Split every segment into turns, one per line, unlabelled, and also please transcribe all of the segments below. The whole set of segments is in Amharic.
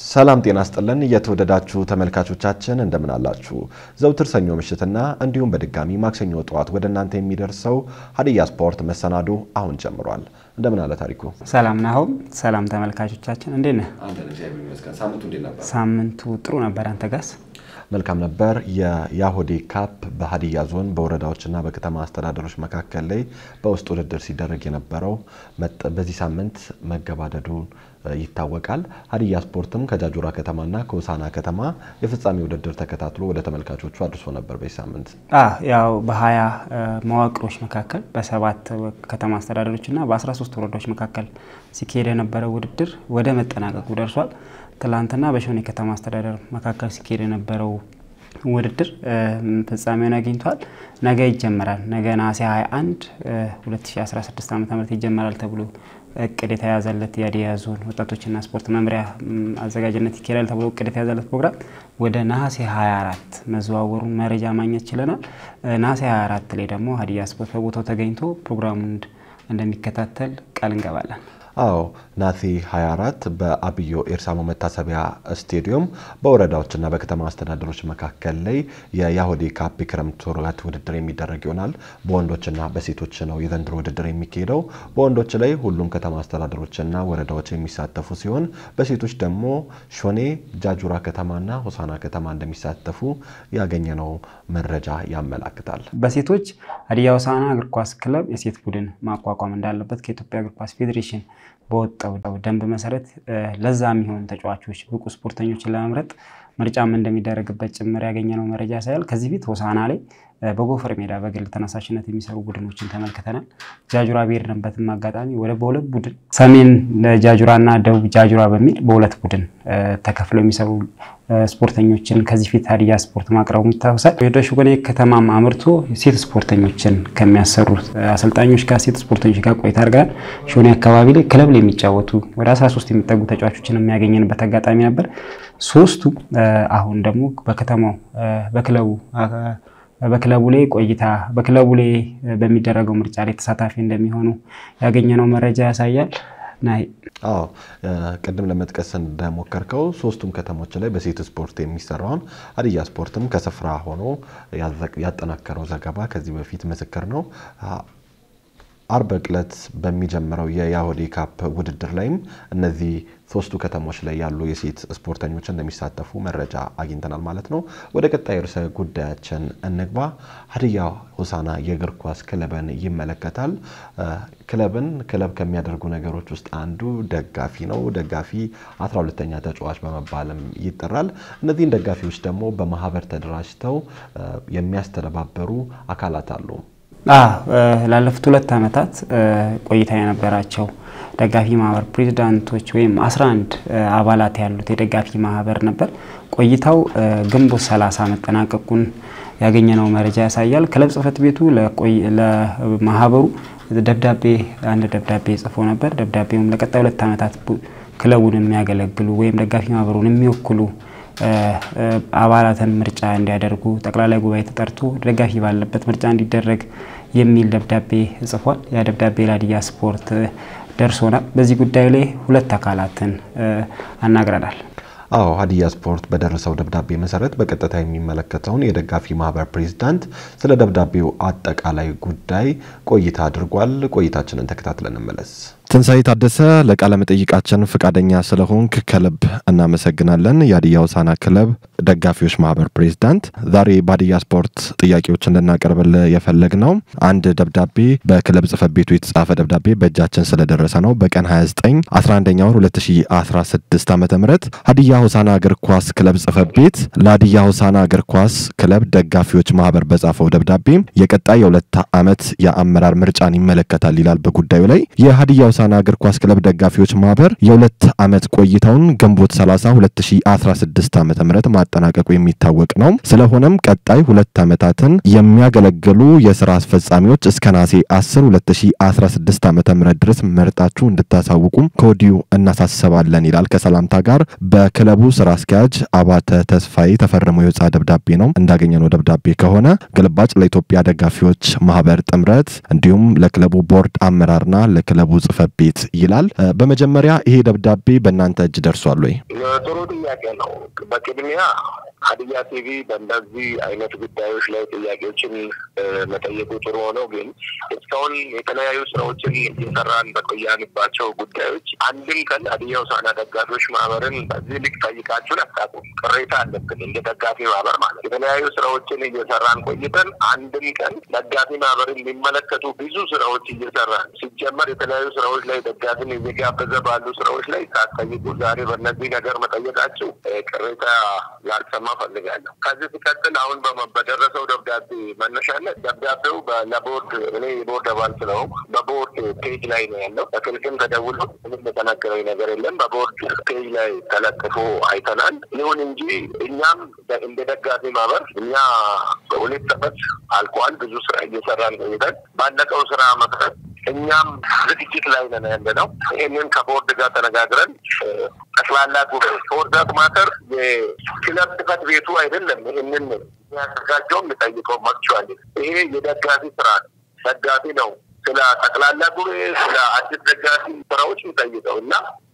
ሰላም ጤና ስጥልን። የተወደዳችሁ ተመልካቾቻችን እንደምን አላችሁ? ዘውትር ሰኞ ምሽትና እንዲሁም በድጋሚ ማክሰኞ ጠዋት ወደ እናንተ የሚደርሰው ሀዲያ ስፖርት መሰናዶ አሁን ጀምሯል። እንደምን አለ ታሪኩ?
ሰላም ናሆም። ሰላም ተመልካቾቻችን እንዴት ነህ?
ሳምንቱ እንዴት ነበር?
ሳምንቱ ጥሩ ነበር። አንተ ጋስ?
መልካም ነበር። የያሆዴ ካፕ በሀዲያ ዞን በወረዳዎችና በከተማ አስተዳደሮች መካከል ላይ በውስጥ ውድድር ሲደረግ የነበረው በዚህ ሳምንት መገባደዱ ይታወቃል። ሀዲያ ስፖርትም ከጃጁራ ከተማና ከሆሳና ከተማ የፍጻሜ ውድድር ተከታትሎ ወደ ተመልካቾቹ አድርሶ ነበር። በዚህ ሳምንት
ያው በሀያ መዋቅሮች መካከል በሰባት ከተማ አስተዳደሮችና በ13 ወረዳዎች መካከል ሲካሄድ የነበረው ውድድር ወደ መጠናቀቁ ደርሷል። ትላንትና በሾኔ ከተማ አስተዳደር መካከል ሲካሄድ የነበረው ውድድር ፍጻሜውን አግኝቷል። ነገ ይጀመራል። ነገ ነሐሴ 21 2016 ዓ ም ይጀመራል ተብሎ እቅድ የተያዘለት የሀዲያ ዞን ወጣቶችና ስፖርት መምሪያ አዘጋጅነት ይካሄዳል ተብሎ እቅድ የተያዘለት ፕሮግራም ወደ ነሐሴ 24 መዘዋወሩን መረጃ ማግኘት ችለናል። ነሐሴ 24 ላይ ደግሞ ሀዲያ ስፖርት በቦታው ተገኝቶ ፕሮግራሙን እንደሚከታተል ቃል እንገባለን።
አዎ ነሐሴ 24 በአብዮ ኤርሳሞ መታሰቢያ ስቴዲየም በወረዳዎችና በከተማ አስተዳደሮች መካከል ላይ የያሆዴ ካፕ የክረምት ወራት ውድድር የሚደረግ ይሆናል። በወንዶችና በሴቶች ነው የዘንድሮ ውድድር የሚካሄደው። በወንዶች ላይ ሁሉም ከተማ አስተዳደሮችና ወረዳዎች የሚሳተፉ ሲሆን በሴቶች ደግሞ ሾኔ፣ ጃጁራ ከተማና ሆሳና ከተማ እንደሚሳተፉ ያገኘነው መረጃ ያመላክታል።
በሴቶች ሀዲያ ሆሳዕና እግር ኳስ ክለብ የሴት ቡድን ማቋቋም እንዳለበት ከኢትዮጵያ እግር ኳስ ፌዴሬሽን በወጣው ደንብ መሰረት ለዛ የሚሆኑ ተጫዋቾች ብቁ ስፖርተኞችን ለመምረጥ ምርጫም እንደሚደረግበት ጭምር ያገኘነው መረጃ ያሳያል። ከዚህ ፊት ሆሳና ላይ በጎፈር ሜዳ በግል ተነሳሽነት የሚሰሩ ቡድኖችን ተመልክተናል። ጃጁራ ብሄድንበትም አጋጣሚ ወደ በሁለት ቡድን ሰሜን ጃጁራ እና ደቡብ ጃጁራ በሚል በሁለት ቡድን ተከፍለው የሚሰሩ ስፖርተኞችን ከዚህ ፊት ሀዲያ ስፖርት ማቅረቡ ይታወሳል። ወደ ሾኔ ከተማም አምርቶ ሴት ስፖርተኞችን ከሚያሰሩት አሰልጣኞች ጋር ሴት ስፖርተኞች ጋር ቆይታ አድርገናል። ሾኔ አካባቢ ላይ ክለብ ላይ የሚጫወቱ ወደ 13 የሚጠጉ ተጫዋቾችን የሚያገኘንበት አጋጣሚ ነበር። ሶስቱ አሁን ደግሞ በከተማው በክለቡ በክለቡ ላይ ቆይታ በክለቡ ላይ በሚደረገው ምርጫ ላይ ተሳታፊ እንደሚሆኑ ያገኘነው መረጃ ያሳያል። ናይ
አዎ ቅድም ለመጥቀስ እንደሞከርከው ሶስቱም ከተሞች ላይ በሴት ስፖርት የሚሰራውን ሀዲያ ስፖርትም ከስፍራ ሆኖ ያጠናከረው ዘገባ ከዚህ በፊት ምስክር ነው። አርብ ዕለት በሚጀምረው የያሆዴ ካፕ ውድድር ላይም እነዚህ ሶስቱ ከተሞች ላይ ያሉ የሴት ስፖርተኞች እንደሚሳተፉ መረጃ አግኝተናል ማለት ነው። ወደ ቀጣይ ርዕሰ ጉዳያችን እንግባ። ሀዲያ ሆሳዕና የእግር ኳስ ክለብን ይመለከታል። ክለብን ክለብ ከሚያደርጉ ነገሮች ውስጥ አንዱ ደጋፊ ነው። ደጋፊ 12ተኛ ተጫዋች በመባልም ይጠራል። እነዚህን ደጋፊዎች ደግሞ በማህበር ተደራጅተው የሚያስተባበሩ አካላት አሉ።
ላለፉት ሁለት ዓመታት ቆይታ የነበራቸው ደጋፊ ማህበር ፕሬዚዳንቶች ወይም 11 አባላት ያሉት የደጋፊ ማህበር ነበር። ቆይታው ግንቦት 30 መጠናቀቁን ያገኘነው መረጃ ያሳያል። ክለብ ጽህፈት ቤቱ ለማህበሩ ደብዳቤ አንድ ደብዳቤ ጽፎ ነበር። ደብዳቤውም ለቀጣይ ሁለት ዓመታት ክለቡን የሚያገለግሉ ወይም ደጋፊ ማህበሩን የሚወክሉ አባላትን ምርጫ እንዲያደርጉ ጠቅላላ ጉባኤ ተጠርቶ ደጋፊ ባለበት ምርጫ እንዲደረግ የሚል ደብዳቤ ጽፏል። ያ ደብዳቤ ለሀዲያ ስፖርት ደርሶናል። በዚህ ጉዳይ ላይ ሁለት አካላትን አናግረናል።
አዎ ሀዲያ ስፖርት በደረሰው ደብዳቤ መሰረት በቀጥታ የሚመለከተውን የደጋፊ ማህበር ፕሬዚዳንት ስለ ደብዳቤው አጠቃላይ ጉዳይ ቆይታ አድርጓል። ቆይታችንን ተከታትለን እንመለስ። ትንሳኤ ታደሰ ለቃለ መጠይቃችን ፈቃደኛ ስለሆንክ ከልብ እናመሰግናለን። የሀዲያ ሆሳዕና ክለብ ደጋፊዎች ማህበር ፕሬዚዳንት፣ ዛሬ በሀዲያ ስፖርት ጥያቄዎች እንድናቀርብልህ የፈለግ ነው አንድ ደብዳቤ በክለብ ጽህፈት ቤቱ የተጻፈ ደብዳቤ በእጃችን ስለደረሰ ነው። በቀን 29 11ኛ ወር 2016 ዓ ም ሀዲያ ሆሳዕና እግር ኳስ ክለብ ጽህፈት ቤት ለሀዲያ ሆሳዕና እግር ኳስ ክለብ ደጋፊዎች ማህበር በጻፈው ደብዳቤ የቀጣይ የሁለት ዓመት የአመራር ምርጫን ይመለከታል ይላል። በጉዳዩ ላይ የሀዲያ ሆሳዕና እግር ኳስ ክለብ ደጋፊዎች ማህበር የሁለት ዓመት ቆይታውን ግንቦት 30 2016 ዓ ም ማጠናቀቁ የሚታወቅ ነው። ስለሆነም ቀጣይ ሁለት ዓመታትን የሚያገለግሉ የስራ አስፈጻሚዎች እስከ ነሐሴ 10 2016 ዓ ም ድረስ መርጣችሁ እንድታሳውቁም ከወዲሁ እናሳስባለን ይላል። ከሰላምታ ጋር በክለቡ ስራ አስኪያጅ አባተ ተስፋዬ ተፈርሞ የወጣ ደብዳቤ ነው። እንዳገኘነው ደብዳቤ ከሆነ ግልባጭ ለኢትዮጵያ ደጋፊዎች ማህበር ጥምረት እንዲሁም ለክለቡ ቦርድ አመራርና ለክለቡ ጽህፈት ቤት ይላል። በመጀመሪያ ይሄ ደብዳቤ በእናንተ እጅ ደርሷል ወይ?
ጥሩ ጥያቄ ነው። በቅድሚያ ሀዲያ ቲቪ በእንደዚህ አይነት ጉዳዮች ላይ ጥያቄዎችን መጠየቁ ጥሩ ሆነው፣ ግን እስካሁን የተለያዩ ስራዎችን እየሰራን በቆያንባቸው ጉዳዮች አንድም ቀን ሀዲያ ሆሳዕና ደጋፊዎች ማህበርን በዚህ ልክ ጠይቃችሁን አታውቁም። ቅሬታ አለብን እንደ ደጋፊ ማህበር ማለት የተለያዩ ስራዎችን እየሰራን ቆይተን አንድም ቀን ደጋፊ ማህበርን የሚመለከቱ ብዙ ስራዎች እየሰራን ሲጀመር የተለያዩ ስራዎች ላይ ደጋፊን እየጋበዘ ባሉ ስራዎች ላይ ሳትጠይቁ ዛሬ በእነዚህ ነገር መጠየቃችሁ ቅሬታ ላልሰማ ፈልጋለሁ። ከዚህ ሲቀጥል አሁን በደረሰው ደብዳቤ መነሻነት ደብዳቤው ለቦርድ እኔ የቦርድ አባል ስለሆንኩ በቦርድ ፔጅ ላይ ነው ያለው። በክልክም ተደውሎ ምንም የተነገረኝ ነገር የለም። በቦርድ ፔጅ ላይ ተለጥፎ አይተናል። ይሁን እንጂ እኛም እንደ ደጋፊ ማህበር እኛ በሁለት ዓመት አልቋል። ብዙ ስራ እየሰራን ቆይተን ባለቀው ስራ መሰረት እኛም ዝግጅት ላይ ነን ያለ ነው። ይህንን ከቦርድ ጋር ተነጋግረን ጠቅላላ ጉባኤ ከወርዳት ማተር የክለብ ጽሕፈት ቤቱ አይደለም ይህንን የሚያዘጋጀው የሚጠይቀው መክቸዋል። ይሄ የደጋፊ ስራ ነው። ደጋፊ ነው ስለ ጠቅላላ ጉባኤ ስለ አዲስ ደጋፊ ስራዎች የሚጠይቀው እና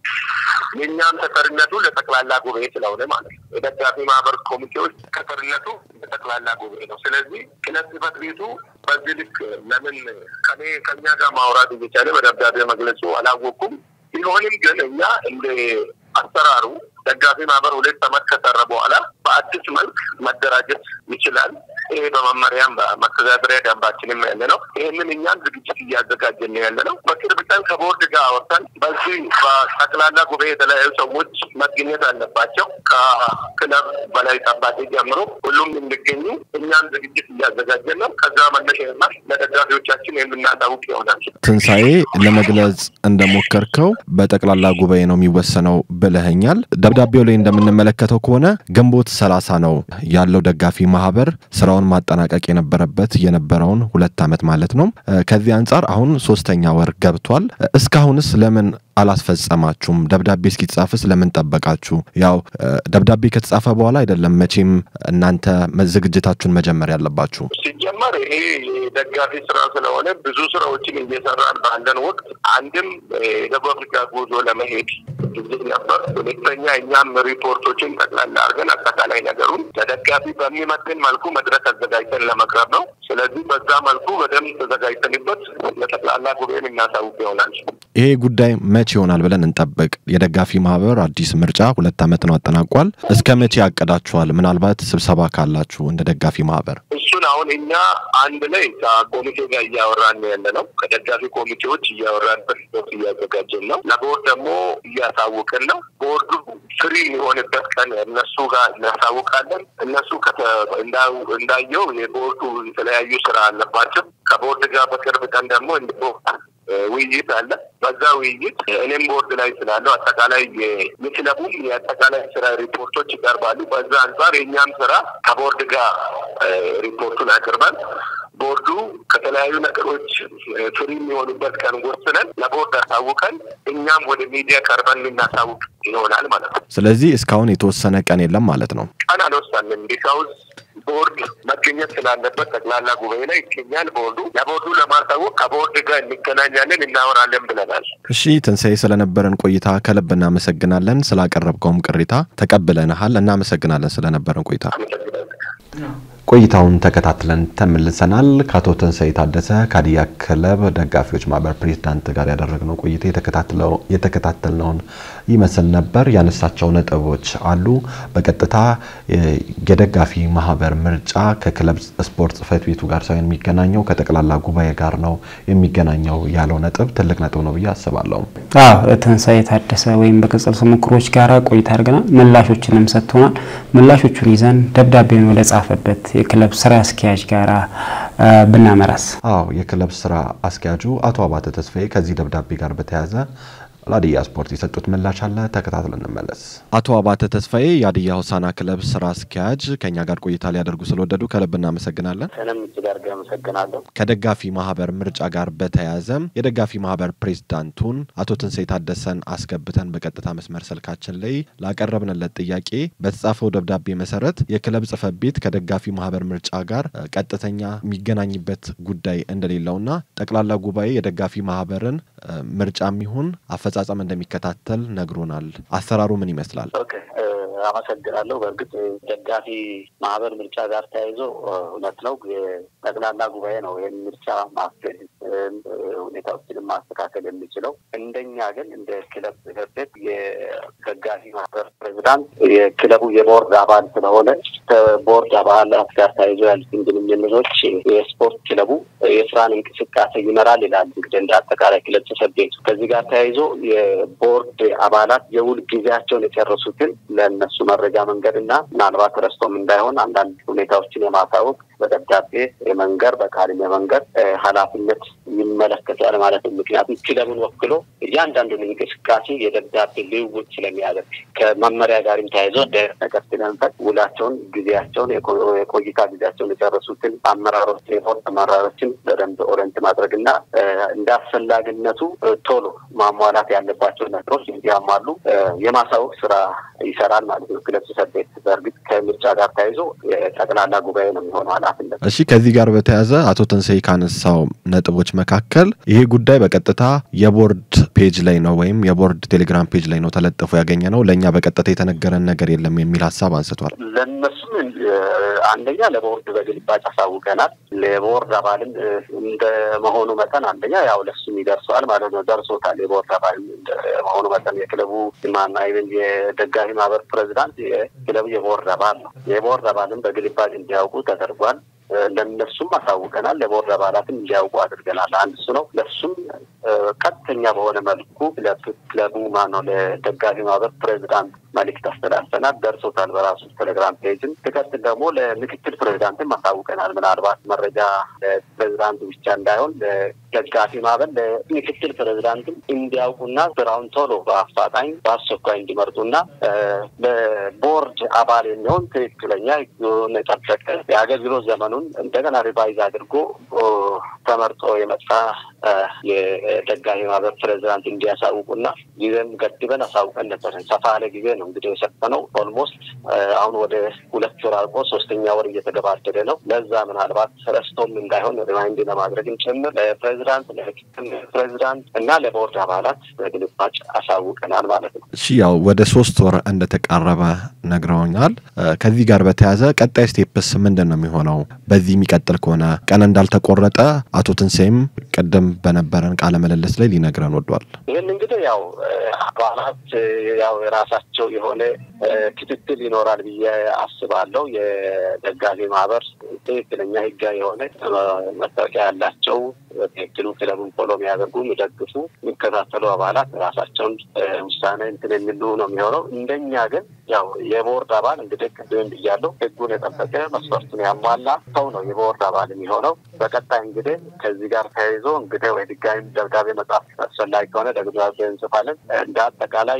የእኛም ተጠሪነቱ ለጠቅላላ ጉባኤ ስለሆነ ማለት ነው። የደጋፊ ማህበር ኮሚቴዎች ተጠሪነቱ ለጠቅላላ ጉባኤ ነው። ስለዚህ ክለብ ጽሕፈት ቤቱ በዚህ ልክ ለምን ከኔ ከኛ ጋር ማውራት እየቻለ በደብዳቤ መግለጹ አላወቅኩም። ቢሆንም ግን እኛ እንደ አሰራሩ ደጋፊ ማህበር ሁለት ዓመት ከሰረ በኋላ በአዲስ መልክ መደራጀት ይችላል። ይሄ በመመሪያም በመተዳደሪያ ደንባችንም ያለ ነው። ይህንን እኛም ዝግጅት እያዘጋጀን ያለ ነው። በቅርብ ቀን ከቦርድ ጋር አወርተን በዚህ በጠቅላላ ጉባኤ የተለያዩ ሰዎች መገኘት አለባቸው። ከክለብ በላይ ጠባቂ ጀምሮ ሁሉም እንዲገኙ እኛም ዝግጅት እያዘጋጀን ነው። ከዛ መነሻ ለደጋፊዎቻችን የምናሳውቅ ይሆናል።
ትንሣኤ ለመግለጽ እንደሞከርከው በጠቅላላ ጉባኤ ነው የሚወሰነው ብለኸኛል። ደብዳቤው ላይ እንደምንመለከተው ከሆነ ግንቦት ሰላሳ ነው ያለው ደጋፊ ማህበር ስራውን ማጠናቀቅ የነበረበት የነበረውን ሁለት ዓመት ማለት ነው። ከዚህ አንጻር አሁን ሶስተኛ ወር ገብቷል። እስካሁንስ ለምን አላስፈጸማችሁም? ደብዳቤ እስኪጻፍስ ለምን ጠበቃችሁ? ያው ደብዳቤ ከተጻፈ በኋላ አይደለም መቼም እናንተ ዝግጅታችሁን መጀመር ያለባችሁ።
ሲጀመር ይሄ የደጋፊ ስራ ስለሆነ ብዙ ስራዎችን እየሰራን ባለን ወቅት አንድም የደቡብ አፍሪካ ጉዞ ለመሄድ ጊዜ ነበር። ሁለተኛ እኛም ሪፖርቶችን ጠቅላላ አድርገን አጠቃላይ ነገሩን ለደጋፊ በሚመጥን መልኩ መድረክ አዘጋጅተን ለመቅረብ ነው። ስለዚህ በዛ መልኩ በደንብ ተዘጋጅተንበት ለጠቅላላ ጉባኤን እናሳውቅ ይሆናል።
ይሄ ጉዳይ መቼ ይሆናል ብለን እንጠብቅ። የደጋፊ ማህበር አዲስ ምርጫ ሁለት ዓመት ነው አጠናቋል። እስከ መቼ ያቀዳችኋል? ምናልባት ስብሰባ ካላችሁ እንደ ደጋፊ ማህበር
እሱን አሁን እኛ አንድ ላይ ከኮሚቴ ጋር እያወራን ያለ ነው። ከደጋፊ ኮሚቴዎች እያወራንበት እያዘጋጀን ነው። ለቦርድ ደግሞ እያሳውቅን ነው። ቦርዱ ፍሪ የሚሆንበት ቀን እነሱ ጋር እናሳውቃለን። እነሱ እንዳየው የቦርዱ የተለያዩ ስራ አለባቸው። ከቦርድ ጋር በቅርብ ቀን ደግሞ ውይይት አለ። በዛ ውይይት እኔም ቦርድ ላይ ስላለው አጠቃላይ የክለቡም የአጠቃላይ ስራ ሪፖርቶች ይቀርባሉ። በዛ አንጻር የእኛም ስራ ከቦርድ ጋር ሪፖርቱን አቅርበን ቦርዱ ከተለያዩ ነገሮች ፍሪ የሚሆኑበት ቀን ወስነን ለቦርድ አሳውቀን እኛም ወደ ሚዲያ ቀርበን ልናሳውቅ ይሆናል ማለት ነው።
ስለዚህ እስካሁን የተወሰነ ቀን የለም ማለት ነው።
ቀን አልወሰንም ቢካውዝ ቦርድ መገኘት ስላለበት ጠቅላላ ጉባኤ ላይ ይገኛል። ቦርዱ ለቦርዱ ለማሳወቅ ከቦርድ ጋር እንገናኛለን፣ እናወራለን ብለናል።
እሺ ትንሣኤ፣ ስለነበረን ቆይታ ከልብ እናመሰግናለን። ስላቀረብከውም ቅሬታ ተቀብለንሃል። እናመሰግናለን ስለነበረን ቆይታ። ቆይታውን ተከታትለን ተመልሰናል። ከአቶ ትንሣኤ ታደሰ ከሀዲያ ክለብ ደጋፊዎች ማህበር ፕሬዚዳንት ጋር ያደረግነው ቆይታ የተከታተልነውን ይመስል ነበር። ያነሳቸው ነጥቦች አሉ። በቀጥታ የደጋፊ ማህበር ምርጫ ከክለብ ስፖርት ጽሕፈት ቤቱ ጋር ሳይሆን የሚገናኘው ከጠቅላላ ጉባኤ ጋር ነው የሚገናኘው ያለው ነጥብ ትልቅ ነጥብ ነው ብዬ አስባለሁ።
አዎ ትንሣኤ ታደሰ ወይም በቅጽል ስሙ ምክሮች ጋር ቆይታ አድርገናል። ምላሾችንም ሰጥቶናል። ምላሾቹን ይዘን ደብዳቤውን ወደ ጻፈበት የክለብ ስራ አስኪያጅ ጋር ብናመራስ?
አዎ የክለብ ስራ አስኪያጁ አቶ አባተ ተስፋዬ ከዚህ ደብዳቤ ጋር በተያያዘ ለሀዲያ ስፖርት የሰጡት ምላሽ አለ፣ ተከታትለን እንመለስ።
አቶ አባተ ተስፋዬ የሀዲያ ሆሳዕና ክለብ ስራ አስኪያጅ ከኛ ጋር ቆይታ ሊያደርጉ ስለወደዱ ከልብ እናመሰግናለን።
እኔም እጅግ አድርጌ አመሰግናለሁ።
ከደጋፊ ማህበር ምርጫ ጋር በተያያዘ የደጋፊ ማህበር ፕሬዝዳንቱን አቶ ትንሳኤ ታደሰን አስገብተን በቀጥታ መስመር ስልካችን ላይ ላቀረብንለት ጥያቄ በተጻፈው ደብዳቤ መሰረት የክለብ ጽሕፈት ቤት ከደጋፊ ማህበር ምርጫ ጋር ቀጥተኛ የሚገናኝበት ጉዳይ እንደሌለውና ጠቅላላ ጉባኤ የደጋፊ ማህበርን ምርጫም ይሁን አፈጻጸም እንደሚከታተል ነግሮናል። አሰራሩ ምን ይመስላል?
ኦኬ አመሰግናለሁ። በእርግጥ ደጋፊ ማህበር ምርጫ ጋር ተያይዞ እውነት ነው የጠቅላላ ጉባኤ ነው ይህን ምርጫ ማስገድ ሁኔታዎችንም ማስተካከል የሚችለው። እንደኛ ግን እንደ ክለብ ጽሕፈት ቤት የደጋፊ ማህበር ፕሬዚዳንት የክለቡ የቦርድ አባል ስለሆነ ከቦርድ አባላት ጋር ተያይዞ ያሉትን ግንኙነቶች የስፖርት ክለቡ የስራን እንቅስቃሴ ይመራል ይላል እንግዲህ እንደ አጠቃላይ ክለብ ጽሕፈት ቤቱ። ከዚህ ጋር ተያይዞ የቦርድ አባላት የውል ጊዜያቸውን የጨረሱትን ለእነሱ መረጃ መንገድ እና ምናልባት ረስቶም እንዳይሆን አንዳንድ ሁኔታዎችን የማሳወቅ በደብዳቤ የመንገር በቃልም የመንገር ኃላፊነት ይመለከታል ማለት ነው። ምክንያቱም ክለቡን ወክሎ እያንዳንዱን እንቅስቃሴ የደብዳቤ ልውውጥ ስለሚያደርግ ከመመሪያ ጋርም ተያይዞ ነገር ስለንፈት ውላቸውን፣ ጊዜያቸውን፣ የቆይታ ጊዜያቸውን የጨረሱትን አመራሮች የቦርድ አመራሮችን በደንብ ኦሬንት ማድረግ እና እንደ አስፈላጊነቱ ቶሎ ማሟላት ያለባቸው ነገሮች እንዲያሟሉ የማሳወቅ ስራ ይሰራል ማለት ነው ክለብ ጽሕፈት ቤት። በእርግጥ ከምርጫ ጋር ተያይዞ የጠቅላላ ጉባኤ ነው የሚሆነው ኃላፊነት።
እሺ፣ ከዚህ ጋር በተያያዘ አቶ ትንሳኤ ካነሳው ነጥቦች መካከል ይሄ ጉዳይ በቀጥታ የቦርድ ፔጅ ላይ ነው ወይም የቦርድ ቴሌግራም ፔጅ ላይ ነው ተለጥፎ ያገኘ ነው፣ ለእኛ በቀጥታ የተነገረን ነገር የለም የሚል ሀሳብ አንስቷል።
ለእነሱም አንደኛ ለቦርድ በግልባጭ አሳውቀናል። ለቦርድ አባልም እንደመሆኑ መጠን አንደኛ ያው ለሱም ይደርሰዋል ማለት ነው፣ ደርሶታል። የቦርድ አባል እንደመሆኑ መጠን የክለቡ ማና የደጋፊ ማህበር ፕሬዚዳንት የክለቡ የቦርድ አባል ነው። የቦርድ አባልም በግልባጭ እንዲያውቁ ተደርጓል። ለነሱም አሳውቀናል። ለቦርድ አባላትም እንዲያውቁ አድርገናል። አንድ እሱ ነው። ለሱም ቀጥተኛ በሆነ መልኩ ክለቡ ማነው ለደጋፊ ማህበር ፕሬዚዳንት መልዕክት አስተላልፈናል። ደርሶታል በራሱ ቴሌግራም ፔጅም። ትቀጥል ደግሞ ለምክትል ፕሬዚዳንትም አሳውቀናል። ምናልባት መረጃ ለፕሬዚዳንቱ ብቻ እንዳይሆን ለደጋፊ ማህበር ለምክትል ፕሬዚዳንትም እንዲያውቁና ስራውን ቶሎ በአፋጣኝ በአስቸኳይ እንዲመርጡና ለቦርድ አባል የሚሆን ትክክለኛ ሕጉን የጠበቀ የአገልግሎት ዘመኑን እንደገና ሪቫይዝ አድርጎ ተመርጦ የመጣ የደጋፊ ማህበር ፕሬዚዳንት እንዲያሳውቁና ጊዜም ገድበን አሳውቀን ነበር። ሰፋ ያለ ጊዜ ነው እንግዲህ የሰጠነው። ኦልሞስት አሁን ወደ ሁለት ወር አልቆ ሶስተኛ ወር እየተገባደደ ነው። ለዛ ምናልባት ረስቶም እንዳይሆን ሪማይንድ ለማድረግም ጭምር ለፕሬዚዳንት፣ ለምክትል ፕሬዚዳንት እና ለቦርድ አባላት በግልባጭ አሳውቀናል ማለት ነው።
እሺ ያው ወደ ሶስት ወር እንደተቃረበ ነግረውኛል። ከዚህ ጋር በተያያዘ ቀጣይ ስቴፕስ ምንድን ነው የሚሆነው? በዚህ የሚቀጥል ከሆነ ቀን እንዳልተቆረጠ አቶ ትንሳኤም ቅድም በነበረን ቃለ ምልልስ ላይ ሊነግረን ወዷል።
ይህን እንግዲህ ያው አባላት ያው የራሳቸው የሆነ ክትትል ይኖራል ብዬ አስባለሁ። የደጋፊ ማህበር ትክክለኛ ህጋዊ የሆነ መታወቂያ ያላቸው ትክክሉ ክለቡን ፎሎ የሚያደርጉ የሚደግፉ፣ የሚከታተሉ አባላት ራሳቸውን ውሳኔ እንትን የሚሉ ነው የሚሆነው። እንደኛ ግን ያው የቦርድ አባል እንግዲህ ቅድም ብያለሁ፣ ህጉን የጠበቀ መስፈርቱን ያሟላ ሰው ነው የቦርድ አባል የሚሆነው። በቀጣይ እንግዲህ ከዚህ ጋር ተያይዞ እንግዲህ ወይ ድጋሚ ደብዳቤ መጻፍ አስፈላጊ ከሆነ ደብዳቤ እንጽፋለን። እንደ አጠቃላይ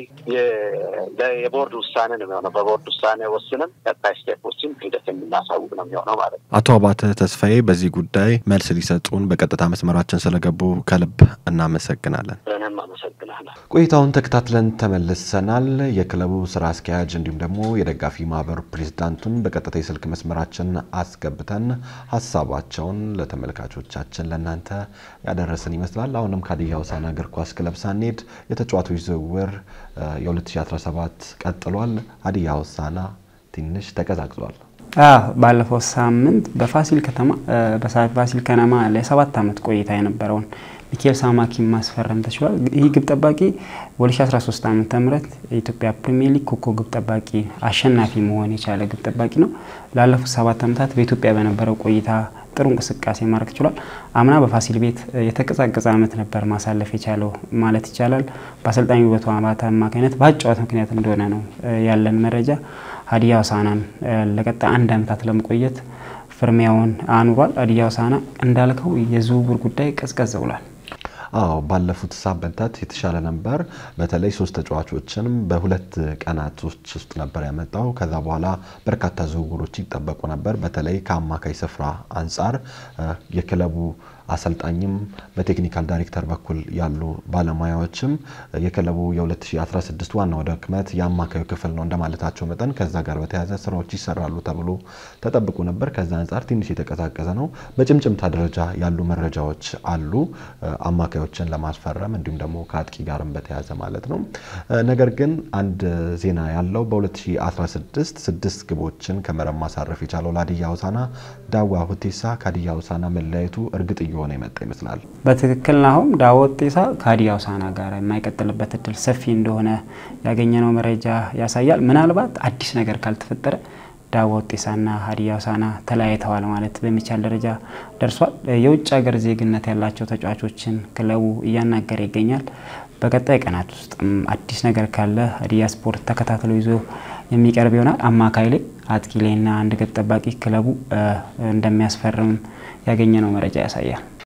የቦርድ ውሳኔ ነው የሚሆነው። በቦርድ ውሳኔ ወስንም ቀጣይ ስቴፖችን ሂደት የምናሳውቅ ነው የሚሆነው ማለት ነው።
አቶ አባተ ተስፋዬ በዚህ ጉዳይ መልስ ሊሰጡን በቀጥታ መስመራችን ስለገቡ ከልብ እናመሰግናለን።
እኔም አመሰግናለሁ።
ቆይታውን ተከታትለን ተመልሰናል። የክለቡ ስራ አስኪያጅ እንዲሁም ደግሞ የደጋፊ ማህበር ፕሬዝዳንቱን በቀጥታ የስልክ መስመራችን አስገብተን ሀሳባቸውን ለተመልካቾቻችን ለእናንተ ያደረስን ይመስላል። አሁንም ከሀዲያ ሆሳዕና እግር ኳስ ክለብ ሳንሄድ የተጫዋቾች ዝውውር የ2017 ቀጥሏል። ሀዲያ ሆሳዕና ትንሽ ተቀዛቅዟል።
ባለፈው ሳምንት በፋሲል ከተማ በፋሲል ከነማ ለሰባት ዓመት ቆይታ የነበረውን ሚካኤል ሳማኪን ማስፈረም ተችሏል። ይህ ግብ ጠባቂ በ2013 ዓ ም የኢትዮጵያ ፕሪሚየር ሊግ ኮከብ ግብ ጠባቂ አሸናፊ መሆን የቻለ ግብ ጠባቂ ነው። ላለፉት ሰባት ዓመታት በኢትዮጵያ በነበረው ቆይታ ጥሩ እንቅስቃሴ ማድረግ ችሏል። አምና በፋሲል ቤት የተቀዛቀዘ ዓመት ነበር ማሳለፍ የቻለው ማለት ይቻላል። በአሰልጣኝ ውበቱ አባተ አማካኝነት በአጨዋወት ምክንያት እንደሆነ ነው ያለን መረጃ። ሀዲያ ሆሳዕናን ለቀጣይ አንድ ዓመታት ለመቆየት ፍርሚያውን አኑሯል። ሀዲያ ሆሳዕና እንዳልከው የዝውውር ጉዳይ ቀዝቀዝ ብሏል።
አዎ ባለፉት ሳምንታት የተሻለ ነበር። በተለይ ሶስት ተጫዋቾችን በሁለት ቀናቶች ውስጥ ነበር ያመጣው። ከዛ በኋላ በርካታ ዝውውሮች ይጠበቁ ነበር። በተለይ ከአማካይ ስፍራ አንጻር የክለቡ አሰልጣኝም በቴክኒካል ዳይሬክተር በኩል ያሉ ባለሙያዎችም የክለቡ የ2016 ዋናው ድክመት የአማካዩ ክፍል ነው እንደማለታቸው መጠን ከዛ ጋር በተያያዘ ስራዎች ይሰራሉ ተብሎ ተጠብቆ ነበር። ከዛ አንጻር ትንሽ የተቀዛቀዘ ነው። በጭምጭምታ ደረጃ ያሉ መረጃዎች አሉ አማካዮችን ለማስፈረም እንዲሁም ደግሞ ከአጥቂ ጋርም በተያያዘ ማለት ነው። ነገር ግን አንድ ዜና ያለው በ2016 ስድስት ግቦችን ከመረብ ማሳረፍ የቻለው ለሀዲያ ሆሳዕና ዳዋ ሁቴሳ ከሀዲያ ሆሳዕና መለያየቱ እርግጥ እየሆነ የመጣ ይመስላል።
በትክክል ናሁም ዳዋ ሁቴሳ ከሀዲያ ሆሳዕና ጋር የማይቀጥልበት እድል ሰፊ እንደሆነ ያገኘነው መረጃ ያሳያል። ምናልባት አዲስ ነገር ካልተፈጠረ ዳዋ ሁቴሳና ሀዲያ ሆሳዕና ተለያይተዋል ማለት በሚቻል ደረጃ ደርሷል። የውጭ ሀገር ዜግነት ያላቸው ተጫዋቾችን ክለቡ እያናገረ ይገኛል። በቀጣይ ቀናት ውስጥ አዲስ ነገር ካለ ሀዲያ ስፖርት ተከታትሎ ይዞ የሚቀርብ ይሆናል። አማካይ ላይ አጥቂ ላይና አንድ ግብ ጠባቂ ክለቡ እንደሚያስፈርም ያገኘነው መረጃ ያሳያል።